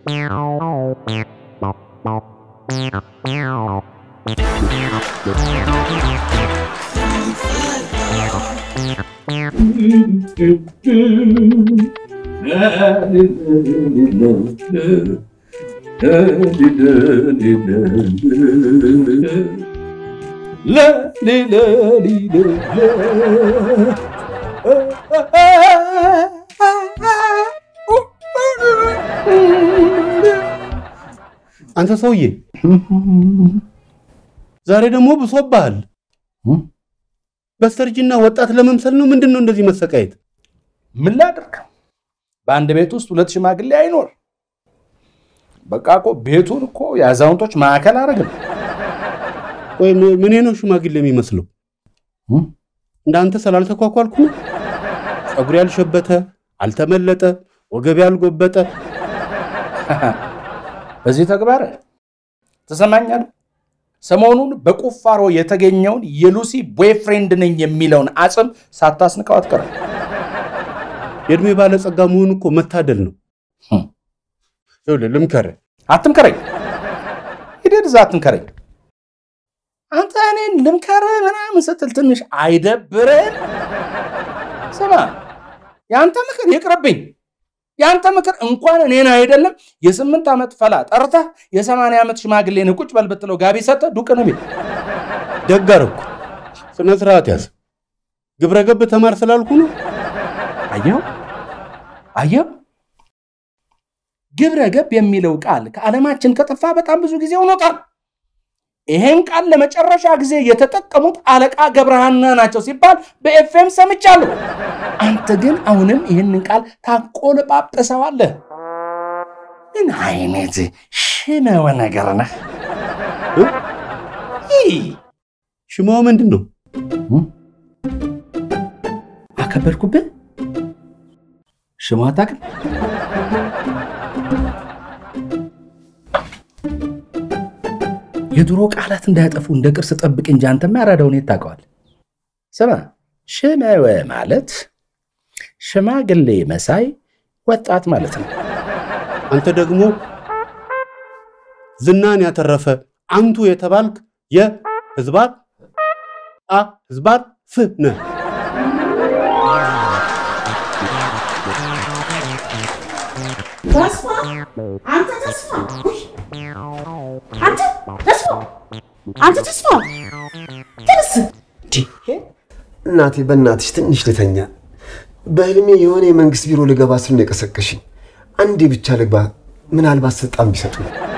አንተ ሰውዬ ዛሬ ደግሞ ብሶብሃል። በስተርጅና ወጣት ለመምሰል ነው? ምንድን ነው እንደዚህ መሰቃየት? ምን ላድርግ? በአንድ ቤት ውስጥ ሁለት ሽማግሌ አይኖር። በቃ እኮ ቤቱን እኮ የአዛውንቶች ማዕከል አደረግን። ቆይ ም- ምኔ ነው ሽማግሌ የሚመስለው? እንዳንተ ስላልተኳኳልኩ ነው? ፀጉሬ ያልሸበተ አልተመለጠ፣ ወገቤ ያልጎበጠ በዚህ ተግባር ትሰማኛለህ? ሰሞኑን በቁፋሮ የተገኘውን የሉሲ ቦይፍሬንድ ነኝ የሚለውን አጽም ሳታስንቀው አትቀርም። የእድሜ ባለጸጋ መሆን እኮ መታደል ነው። ህም። ይኸውልህ ልምከርህ፣ አትምከረኝ፣ ሂደት እዛ አትምከረኝ። አንተ እኔን ልምከርህ ምናምን ስትል ትንሽ አይደብርህም? ስማ፣ የአንተ ምክር ይቅርብኝ። የአንተ ምክር እንኳን እኔን አይደለም የስምንት ዓመት ፈላ ጠርተህ የሰማንያ ዓመት ሽማግሌን ቁጭ በል ብትለው ጋቢ ሰጠህ ዱቅ ነው ቤት ደግ አደረኩ። ስነ ስርዓት ያዝ። ግብረ ገብ ተማር ስላልኩ ነው። አየው አየው፣ ግብረ ገብ የሚለው ቃል ከዓለማችን ከጠፋ በጣም ብዙ ጊዜ ሆኖታል። ይሄን ቃል ለመጨረሻ ጊዜ የተጠቀሙት አለቃ ገብረሃና ናቸው ሲባል በኤፍኤም ሰምቻለሁ። አንተ ግን አሁንም ይህንን ቃል ታቆለጳጵሰዋለህ። ምን አይነት ሽመወ ነገር ነህ? ይህ ሽማው ምንድን ነው? አከበድኩብህ። ሽማ አታውቅም? የድሮ ቃላት እንዳያጠፉ እንደ ቅርስ ጠብቅ እንጂ አንተማ ያራዳውን የት ታውቀዋለህ? ስማ፣ ሽመወ ማለት ሽማግሌ መሳይ ወጣት ማለት ነው። አንተ ደግሞ ዝናን ያተረፈ አንቱ የተባልክ የህዝባር አ ህዝባር ፍ ነህ። ተስፋ አንተ ተስፋ ውይ! አንተ ተስፋ አንተ ተስፋ ተነስ እናቴ በእናትሽ ትንሽ ልተኛ። በህልሜ የሆነ የመንግስት ቢሮ ልገባ ስል ነው የቀሰቀሽኝ። አንዴ ብቻ ልግባ፣ ምናልባት ስልጣን ቢሰጡ።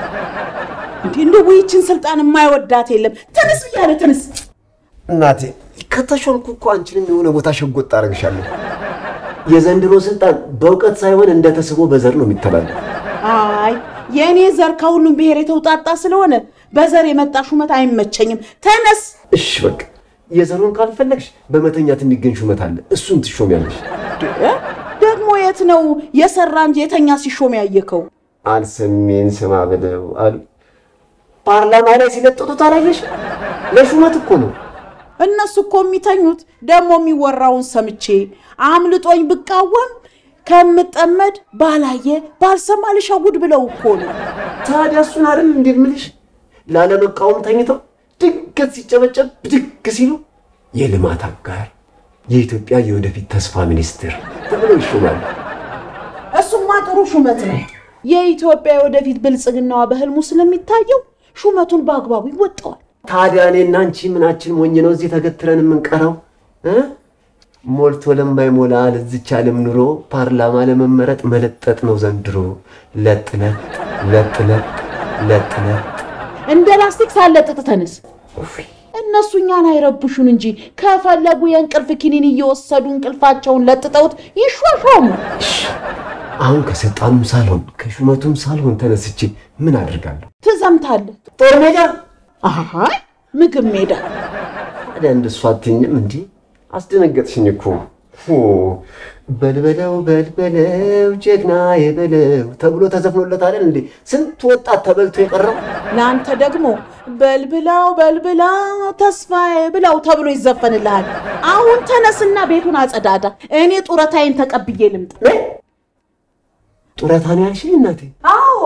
እንዴ እንደ ውይችን ስልጣን የማይወዳት የለም ተነስ ብያለ ተነስ እናቴ ከተሾምኩ እኮ አንቺንም የሆነ ቦታ ሸጎጥ አደርግሻለሁ። የዘንድሮ ስልጣን በእውቀት ሳይሆን እንደ ተስቦ በዘር ነው የሚተላለፍ። አይ የእኔ ዘር ከሁሉም ብሔር የተውጣጣ ስለሆነ በዘር የመጣ ሹመት አይመቸኝም ተነስ እሺ በቃ የዘሩን ካልፈለግሽ በመተኛት የሚገኝ ሹመት አለ፣ እሱን ትሾሚያለሽ። እ? ደግሞ የት ነው የሰራ እንጂ የተኛ ሲሾም ያየከው አልሰሜን ስማ ብለው አሉ። ፓርላማ ላይ ሲለጥጡት አላየሽ? ለሹመት እኮ ነው። እነሱ እኮ የሚተኙት ደግሞ የሚወራውን ሰምቼ አምልጦኝ ብቃወም ከምጠመድ ባላየ ባልሰማ ልሸውድ ብለው እኮ ነው። ታዲያ እሱን አይደል እንዴ የምልሽ? ላለመቃወም ተኝተው ድንገት ሲጨበጨብ ብድግ ሲሉ የልማት አጋር የኢትዮጵያ የወደፊት ተስፋ ሚኒስትር ተብለው ይሾማሉ። እሱማ ጥሩ ሹመት ነው። የኢትዮጵያ የወደፊት ብልጽግናዋ በህልሙ ስለሚታየው ሹመቱን በአግባቡ ይወጣዋል። ታዲያ እኔና አንቺ ምናችን ሞኝ ነው እዚህ ተገትረን የምንቀረው እ? ሞልቶ ለማይሞላ ለዚች ዓለም ኑሮ ፓርላማ ለመመረጥ መለጠጥ ነው ዘንድሮ። ለጥ ለጥ ለጥ ለጥ ለጥ ለጥ እንደ ላስቲክ ሳለጥጥ ተነስ። እነሱ እኛን አይረብሹን እንጂ ከፈለጉ የእንቅልፍ ኪኒን እየወሰዱ እንቅልፋቸውን ለጥጠውት ይሿሿሙ። አሁን ከስልጣኑም ሳልሆን ከሹመቱም ሳልሆን ተነስቼ ምን አድርጋለሁ? ትዘምታለህ። ጦር ሜዳ አይ ምግብ ሜዳ ታዲያ እንደሱ አትኝም እንዲህ አስደነገጥሽኝ እኮ ኦ፣ በልበለው በልበለው ጀግና የበለው ተብሎ ተዘፍኖለት አይደል እንዴ? ስንት ወጣት ተበልቶ የቀረው ለአንተ ደግሞ በልብላው በልብላው ተስፋዬ ብላው ተብሎ ይዘፈንልሃል። አሁን ተነስና ቤቱን አጸዳዳ። እኔ ጡረታዬን ተቀብዬ ልምጣ። ጡረታ ነው ያልሽኝ እናቴ? አዎ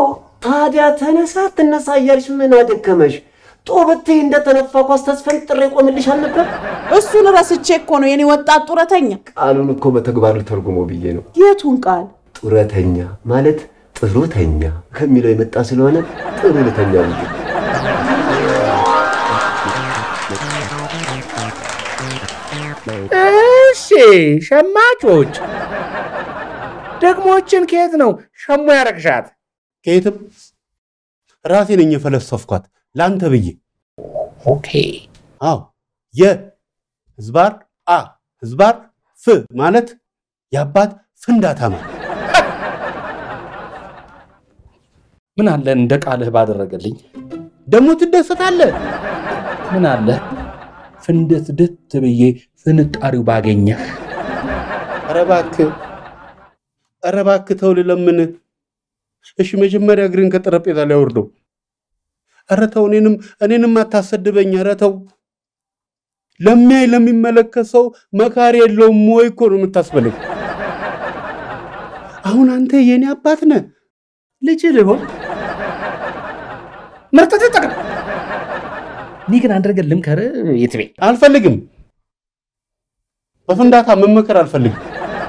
ታዲያ ተነሳ ትነሳ እያልሽ ምን አደከመሽ? ጦ ብትይ እንደተነፋ ኳስ ተስፈንጥሬ ቆምልሻል ነበር። እሱን ረስቼ እኮ ነው የኔ ወጣት ጡረተኛ። ቃሉን እኮ በተግባሩ ተርጉሞ ብዬ ነው። የቱን ቃል? ጡረተኛ ማለት ጥሩተኛ ከሚለው የመጣ ስለሆነ ጥሩ ልተኛ ብዬ እሺ ሸማቾች ደግሞችን ከየት ነው ሸሙ ያረግሻት? ከየትም ራሴ ነኝ የፈለሰፍኳት ለአንተ ብዬ። ኦኬ አዎ የህዝባር አ ህዝባር ፍ ማለት የአባት ፍንዳታ ማለት ምን አለ እንደ ቃልህ ባደረገልኝ። ደግሞ ትደሰታለህ። ምን አለ ፍንደት ድት ብዬ ፍንጣሪው ባገኘህ። ኧረ እባክህ ኧረ እባክህ ተው ልለምን። እሺ መጀመሪያ እግርን ከጠረጴዛ ላይ አውርደው። ኧረ ተው እኔንም እኔንም አታሰድበኝ። ኧረ ተው ለሚያይ ለሚመለከት ሰው መካሪ የለውም ወይ እኮ ነው የምታስበለኝ። አሁን አንተ የኔ አባት ነህ። ልጅ ልሆን መርጠት ጠቅም እኔ ግን አንድ ነገር ልምከርህ የትቤ አልፈልግም። በፍንዳታ መመከር አልፈልግም።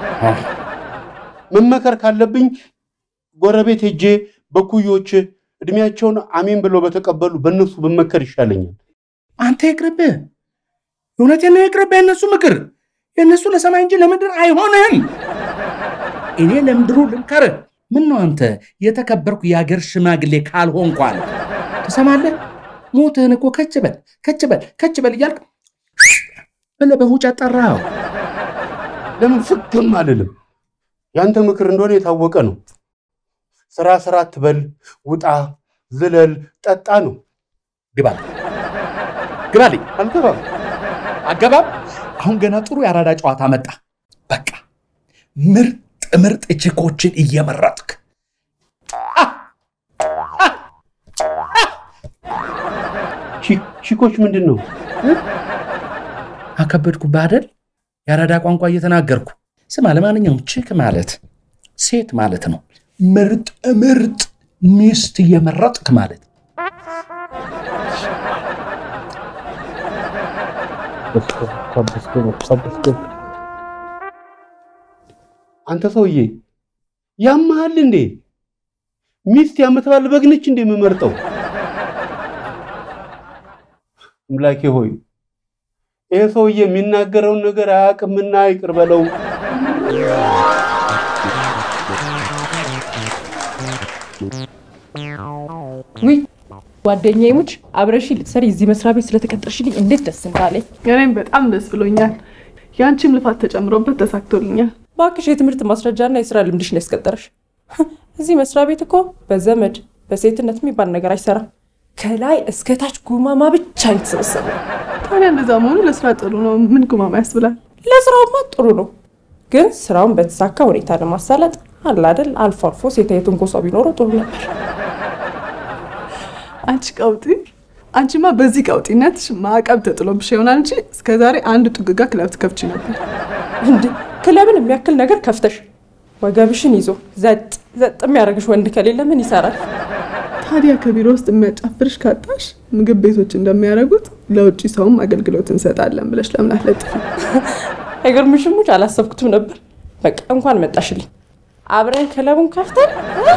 መመከር ካለብኝ ጎረቤት ሄጄ በኩዮች እድሜያቸውን አሜን ብለው በተቀበሉ በእነሱ ብመከር ይሻለኛል። አንተ ይቅርብህ። እውነቴን ነው ይቅርብህ። የእነሱ ምክር የእነሱ ለሰማይ እንጂ ለምድር አይሆንም። እኔ ለምድሩ ልምከርህ። ምን ነው አንተ የተከበርኩ የአገር ሽማግሌ ካልሆንኩ አለ ትሰማለህ? ሞትህን እኮ ከች በል ከች በል ከች በል እያልክ ብለህ በሁጫ ጠራኸው። ለምን ፍግም አልልም? ያንተ ምክር እንደሆነ የታወቀ ነው። ስራ ስራ አትበል፣ ውጣ፣ ዝለል፣ ጠጣ ነው። ግባልኝ ግባልኝ። አልገባም። አገባብ አሁን ገና ጥሩ የአራዳ ጨዋታ መጣ። በቃ ምርጥ ምርጥ ችኮችን እየመረጥክ ቺ- ቺኮች ምንድን ነው? አከበድኩብህ አይደል? የአራዳ ቋንቋ እየተናገርኩ ስማ። ለማንኛውም ችክ ማለት ሴት ማለት ነው። ምርጥ ምርጥ ሚስት እየመረጥክ ማለት አንተ ሰውዬ ያመሃል እንዴ? ሚስት የምትባል በግ ነች እንዴ የምመርጠው? አምላኬ ሆይ ይሄ ሰውዬ የሚናገረውን ነገር አያውቅምና ይቅር በለው። ውይ ጓደኛዬ ሙች አብረሽ ልትሰሪ እዚህ መስሪያ ቤት ስለተቀጠርሽልኝ እንዴት ደስ እንዳለኝ። እኔም በጣም ደስ ብሎኛል። የአንቺም ልፋት ተጨምሮበት ተሳክቶልኛል። እባክሽ የትምህርት ማስረጃና የስራ ልምድሽ ነው ያስቀጠረሽ። እዚህ መስሪያ ቤት እኮ በዘመድ በሴትነት የሚባል ነገር አይሰራም። ከላይ እስከ ታች ጉማማ ብቻ የተሰበሰበ። ታዲያ እንደዛ መሆኑ ለስራ ጥሩ ነው። ምን ጉማማ ያስብላል? ለስራውማ ጥሩ ነው፣ ግን ስራውን በተሳካ ሁኔታ ለማሳለጥ አለ አይደል አልፎ አልፎ ሴታዊቱን ጎሳ ቢኖረው ጥሩ ነበር። አንቺ ቀውጢ፣ አንቺማ በዚህ ቀውጢነትሽ ማዕቀብ ተጥሎብሽ ይሆናል እንጂ እስከዛሬ አንድ ጥግጋ ክለብ ትከፍቺ ነበር። እንዴ ክለብን የሚያክል ነገር ከፍተሽ ወገብሽን ይዞ ዘጥ ዘጥ የሚያደርግሽ ወንድ ከሌለ ምን ይሰራል? ታዲያ ከቢሮ ውስጥ የሚያጫፍርሽ ካጣሽ ምግብ ቤቶች እንደሚያደርጉት ለውጭ ሰውም አገልግሎት እንሰጣለን ብለሽ ለምን አትለጥፊ? አይገርምሽም? ሙች አላሰብኩትም ነበር። በቃ እንኳን መጣሽልኝ። አብረን ክለቡን ከፍተን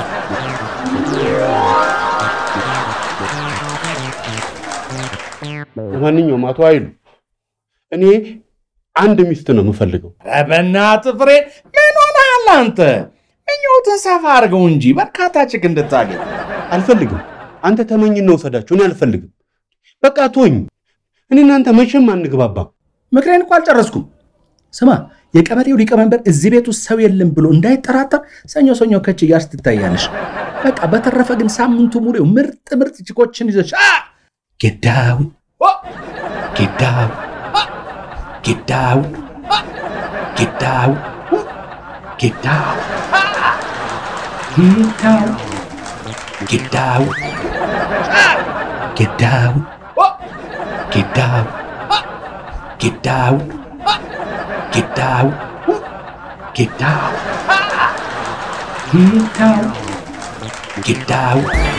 ለማንኛውም አቶ ኃይሉ እኔ አንድ ሚስት ነው የምፈልገው። ኧረ በእናትህ ፍሬ ምን ሆነሃል አንተ? ምኞትን ሰፋ አድርገው እንጂ በርካታ ችክ እንድታገኝ አልፈልግም። አንተ ተመኝና ውሰዳቸው። እኔ አልፈልግም። በቃ ቶኝ። እኔ እናንተ መቼም አንግባባም። ምክሬን እኮ አልጨረስኩም። ስማ የቀበሌው ሊቀመንበር እዚህ ቤት ውስጥ ሰው የለም ብሎ እንዳይጠራጠር ሰኞ ሰኞ ከች እያልሽ ትታያለሽ። በቃ በተረፈ ግን ሳምንቱ ሙሉ ምርጥ ምርጥ ችኮችን ይዘሽ አ! ጌዳው ኦ! ጌዳው አ! ጌዳው አ! ጌዳው ኡ! ጌዳው አ! ጌዳው ጌዳው አ! ጌዳው ኦ! ጌዳው አ! ጌዳው አ! ጌዳው ኡ! ጌዳው አ! ጌዳው ጊዳው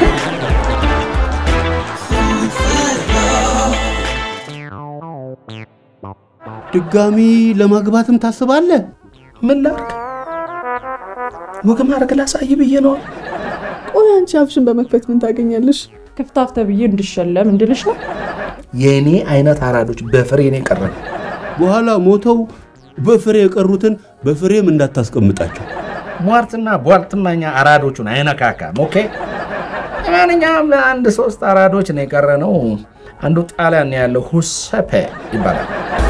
ድጋሚ ለማግባትም ታስባለህ? ምን ላድርግ? ወግ ማድረግ ላሳይ ብዬ ነው። ቆይ አንቺ አፍሽን በመክፈት ምን ታገኛለሽ? ክፍታፍ ተብዬ እንድሸለም እንድልሽ ነው። የእኔ አይነት አራዶች በፍሬ ነው የቀረን። በኋላ ሞተው በፍሬ የቀሩትን በፍሬም እንዳታስቀምጣቸው። ሟርትና ቧልትማኛ አራዶቹን አይነካካም። ኦኬ። ለማንኛውም አንድ ሶስት አራዶች ነው የቀረ ነው። አንዱ ጣሊያን ነው ያለው ሁሰፔ ይባላል።